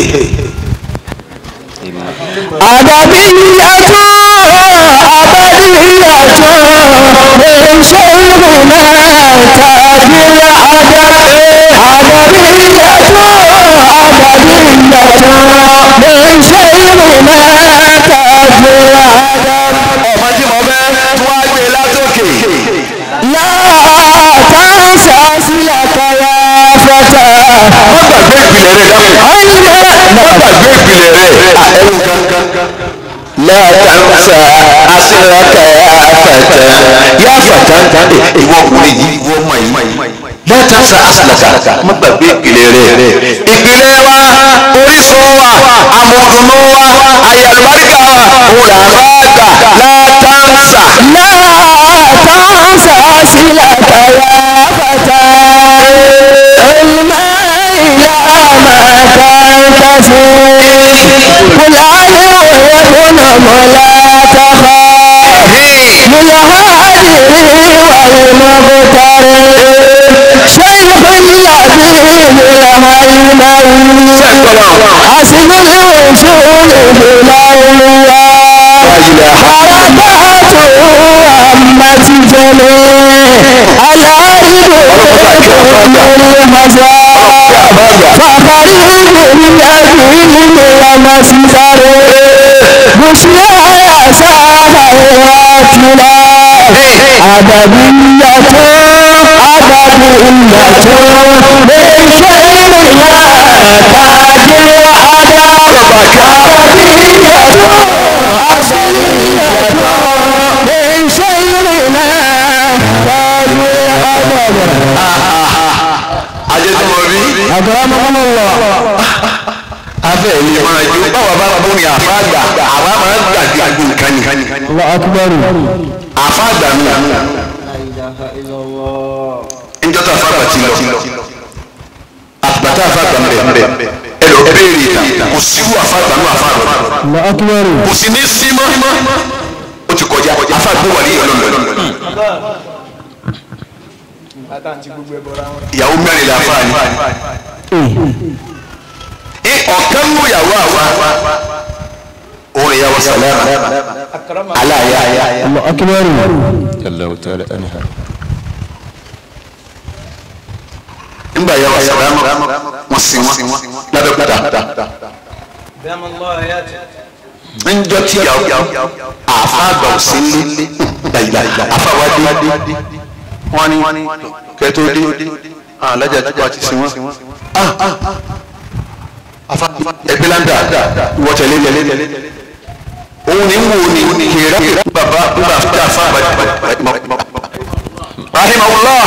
ọmọ tí mo fẹ́ tó wá gbé látòkè. má gbàgbé ìpìlẹ̀ rẹ̀ dáhùn. má gbàgbé ìpìlẹ̀ rẹ̀ ẹ̀rù kankan. látàǹsà àṣìlákà àfàtà yá fàtà ìwọ ọkùnrin yìí ìwọ ọmọ yìí látàǹsà àṣìlákà má gbàgbé ìpìlẹ̀ rẹ̀. ìpìlẹ̀ wa orísun wa amòdùnú wa ayélujára wa òun là bá gbà látàǹsà. àsìkò ìwòsàn ìlà olùwà àràbàtò àmàtìjẹlẹ aláìlú lórí màsà fàkàrí ìgbòrí àgbèrè àmàsìsàrè bùsùlẹ̀ àṣà àwọn àtìlá àdàbíyàtọ̀ àdàbíyàtọ̀ lè ṣe ìrìnà tàjẹ́ àdàbíyàtọ̀ lè ṣe ìrìnà tàjẹ́ àdàbíyàtọ̀. ajé tí mo rí Akramakumullah. afẹ́ ilé máa jó báwa bá bú ni àfáàgbà àwa máa ń gbàgbé àgbo nǹkan ni Allah akbar. àfáàgbà mi La ilaha illallah. njọ́ tó àfáàgbà ti lọ àgbàtà àfáàgbà ń bẹ̀ ẹ lọ béèrè ìta kò síwú àfáàgbà náà àfáàgbà Allah akbar. kò sí ní símọ́ ó ti kọjá àfáàgbà wà ní ìyọlọ́lọ́ ìyàwó mẹ́rin la fáà ní ọ̀kan mú ìyàwó àwa òun ìyàwó sàlámà aláya Allah akbar. nígbà ìyàwó sàlámà wọ́n sin wọn lábẹ́kúta njọ tí ìyàwó àfa àgbà ò sí ní dàgbà àfa wa dé wọ́n ní kẹtó dé alájà tó bá ti sin wọn afa ẹgbẹ́ landa ìwọ tẹ̀lé tẹ̀lé òun ni ń wo ni kèrè bàbá bàbá fún àfa àgbà rahimahullah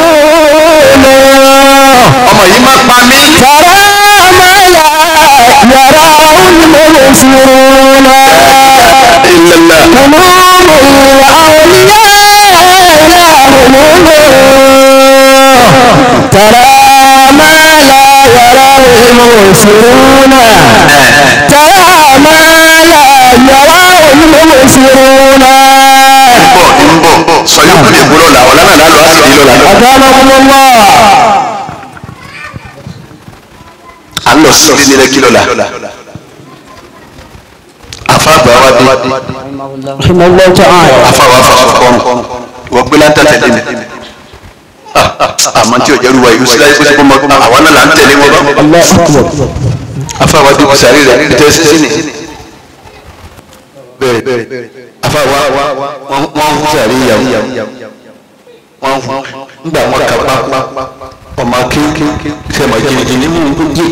ọmọ yìí má pa mí. ترى ما لا يراه المبصرون illallah قلوب الأولياء لهم نور ترى ما لا يراه المبصرون ترى ما لا يراه المبصرون bọ̀ ń bọ̀ sọ̀yọ́ kúlẹ̀ gbọ́dọ̀ la ọ̀la náà lálọ́ àsìkò lọ́la. أكرمكم الله à ń lọ sí ilé nílẹ̀ kí lọ́la. afa àgbà wa dé Rahimahullah. رحمه الله تعالى afa wa fa kọrùn wọ́n gbé láńtà tẹ̀lé mi. àmọ́ tí o jẹ́rú wa yìí sílá yìí kó mọ àwa náà là ń tẹ̀lé wọn bá. الله أكبر afa wa dé sàrí rẹ̀ tẹ́ sí ni. bẹ́ẹ̀ afa wa wọ́n ń sàrí ìyàwó wọ́n ń gbà wọ́n kà pa ọmọ akéwké sẹ́mọ̀ jìnnìjìnnì mú un kó jẹ́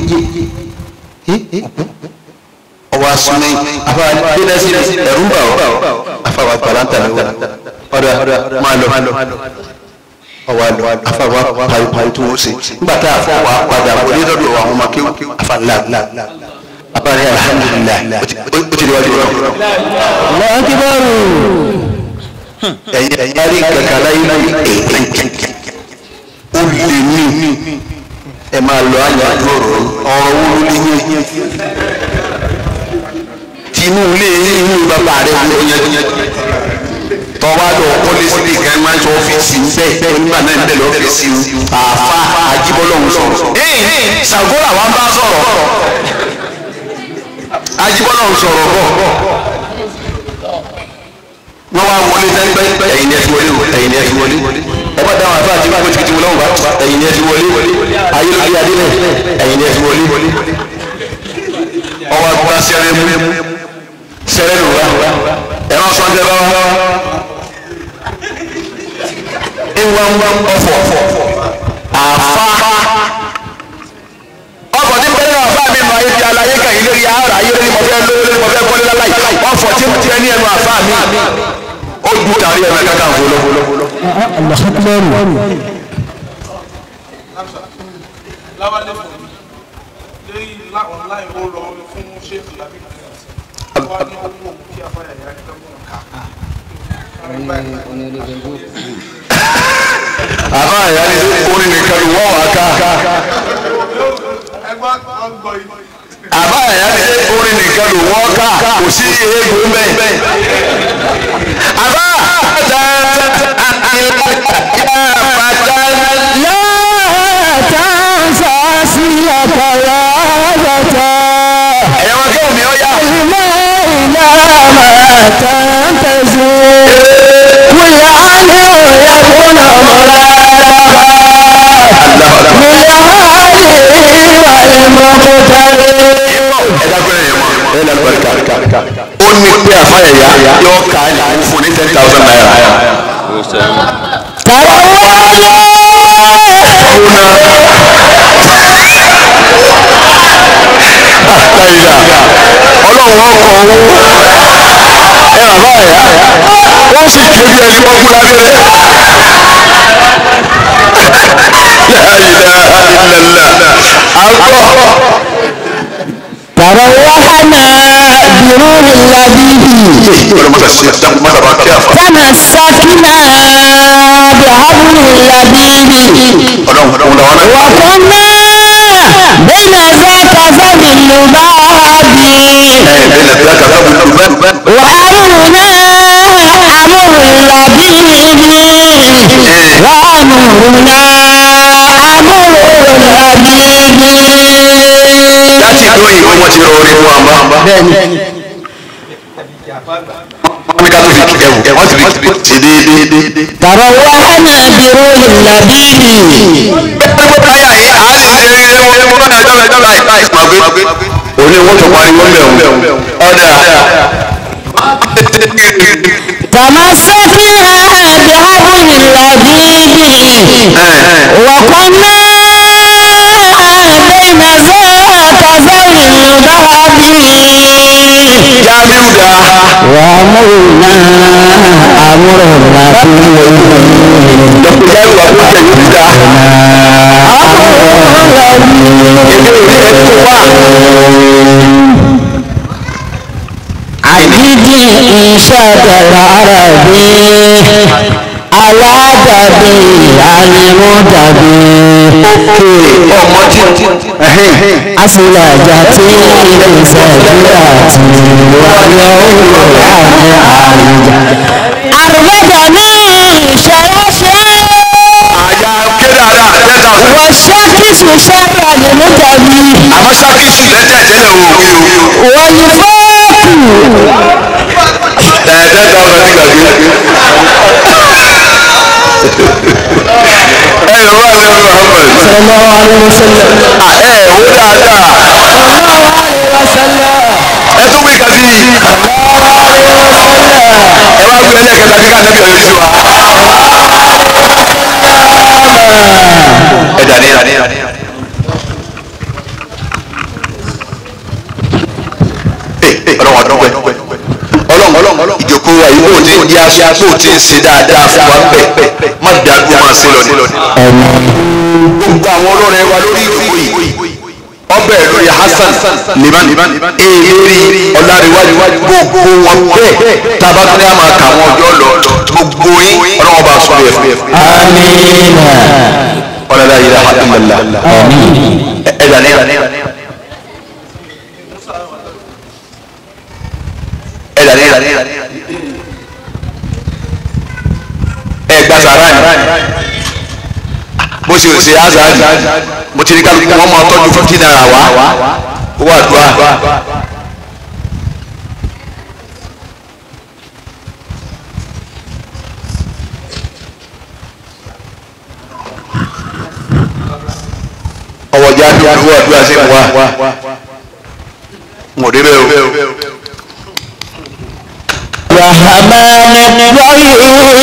ọwọ́ asúnmí afa gbẹ́dẹ́sí ẹ̀rú bà ọ́ afa wa balanta ni wọ́n ọ̀dà máa lọ ọwọ́ àlọ́ afa wa pariwo tó wọ́n ṣe nígbà tá a fọ́ wa padà wọlé lọ́dọ̀ àwọn ọmọ akéwké afa ńlá afa ní alhamdulilayi ó ti di wájú rẹ الله أكبر ẹ̀yin ẹ̀yin arí kankan láyé láyé èèyàn ó lè ní ẹ máa lọ àyájọ́ ọ̀rọ̀ ọ̀rọ̀ wo ló lè yẹ tinú ilé inú bàbá rẹ wo yẹn tọ́wá lọ kọ́lé síbi kan máa ń sọ ọ́fíìsì ń bẹ́ẹ̀ onígbà náà ń bẹ̀ lọ́fíìsì ń àfa àjíbọ́lọ́hún sọ̀rọ̀ ṣàgórà wa ń bá sọ̀rọ̀ àjíbọ́lọ́hún sọ̀rọ̀ bọ̀ wọ́n wá wọlé sẹ́gbẹ́ ẹ̀yin ni ẹ ti wọlé o ẹ̀yin ni ẹ ti wọlé ẹ bá dáhùn àfa àti báwo ti ti wọlé wọn bá ẹ̀yin ni ẹ ti wọlé ayé ló di adé lẹ ẹ̀yin ni ẹ ti wọlé ọwọ́ àgbà sẹ́rẹ̀ mú sẹ́rẹ̀ lù wá ẹ má sọ ọ́njẹ́ bá wá ìwà ń wá ọ̀fọ̀ àfa ọkọ̀ tí bẹ́ẹ̀ náà àfa mi mọ ayé ti alayé kàyí lórí ara ayé lórí mọ̀fẹ́ lórí mọ̀fẹ́ kọ́lé láláì ọ̀fọ̀ tí mo ti ẹni ẹnu àfa mi ó ju tàrí ẹ̀rọ kàkà fọlọ́. الله أكبر láwálé fún mi lórí lá online ó lọ fún ṣéèkì lábẹ́ wá ní owó kí afáyà yá ní tọ́gbọ̀n ká. àfa àyà ni orin nìkan ni wọ́n wá ká ẹgbẹ́ wọn gbọ́ yìí. àfa àyà ni orin nìkan ni wọ́n ká kò sí eégún bẹ́ẹ̀. àfa لا تنسى سيرك يا فتى تنتظر كل عنه يكون مراد ó ní pé àfáyà yá yọ ká ní fún ní ten thousand naira. àtàyìnà ọlọ́run ọkọ̀ owó ẹ bàbá ẹ̀yà wọ́n sì ké bí ẹni wọ́n kú lábẹ́rẹ́. láyìnà ìlànà àgbọ̀. تروحنا بروح اللبيب ọlọ́run mọ́tà sí dákun mọ́tà bá kí àfa. تمسكنا بحبل اللبيب ọlọ́run ọlọ́run làwọn náà. وكنا بين ذاك فم اللباب ẹ bẹ́ẹ̀ ni bí a kà fẹ́ bùnú bẹ́ẹ̀. وأمرنا أمر اللبيب وأمرنا أمر اللبيب láti ìlú òyìnbó wọn ti rọ orin fún wa mọ́. wọ́n ní ká tó fi kíkẹ́ wò wọ́n sì fi ṣe déédéé. تروحنا بروح اللبيب káyà yìí a sì ṣe é wọ́n wọ́n náà jọ́bẹ̀ jọ́bẹ̀ láì máa gbé. òní wọ́n tó pariwo ń bẹ̀ wọ́n. ọ̀dà. تمسكنا بحبل اللبيب وكنا بين ذاك فم اللباب jábíù dá. وأمرنا أمر اللبيب dọ́kítà jábíù wà fún ọ̀sẹ̀ yìí dá. èmi ò ní ẹni tó wà. عبيد إنشاد العربي على دبي المدبي ọmọ tí. أسلجت سجرات واليوم أربدني شرشا àyà kéde àdá àtẹ́ta fún. والشاكس شر المدبي àmọ́ ṣákìsì lẹ́tẹ̀ tẹ́lẹ̀ o. والفوق ẹ̀ẹ́dẹ́gbẹ̀ta ọ̀sán ti gbàgbé. ẹ yọ wá ní Muhammad. صلى الله عليه وسلم ẹ ẹ wó dáadáa. ẹ tún wí kan sí i. ẹ wá gbé ẹlẹ́kẹta kí ká nẹ́bí ọ̀yọ́ sí wa. ẹ dàní dàní dàní. ọlọ́run ọdún pẹ́ ọlọ́run ọlọ́run ìjòkó wa yìí bó ti ń di aṣọ bó ti ń ṣe dáadáa fún wa bẹ́ẹ̀ má dàgbò máa ṣe lọ ní. gbogbo àwọn olórin wa lórí ìwé yìí ọbẹ̀ lórí Hasan liman èèrí ọ̀làríwájú gbogbo wọn bẹ́ẹ̀ tábàtúndé àmà kà wọn ọjọ́ lọ gbogbo yín ọlọ́wọ́n bá sọ yẹ fún آمين ọlọ́lá yìí rà hàdúmọ̀lá ẹ dàní ẹ dàní ẹ gba sàrà ni bó ṣe ṣe azari mo ti ní kálukú wọn máa tọ́jú fifty naira wá owó àdúrà. ọwọ́ jáde owó àdúrà sí wa n ò débẹ̀ o. rahman rahim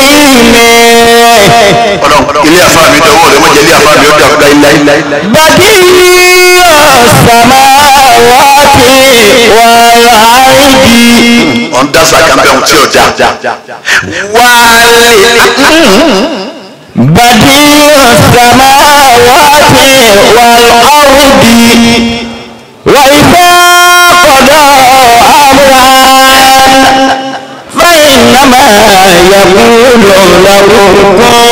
ọlọ́run ilé àfa mi dọwọ́ rẹ mọ̀jẹ̀ ilé àfa mi ó dàrú láíláí. badiyu samawati wal ardi ọ̀n dasa kan bẹ́ẹ̀ tí ò da. wálé badiyu samawati wal ardi wa idha qada amran fa innama yaqulu lahu kun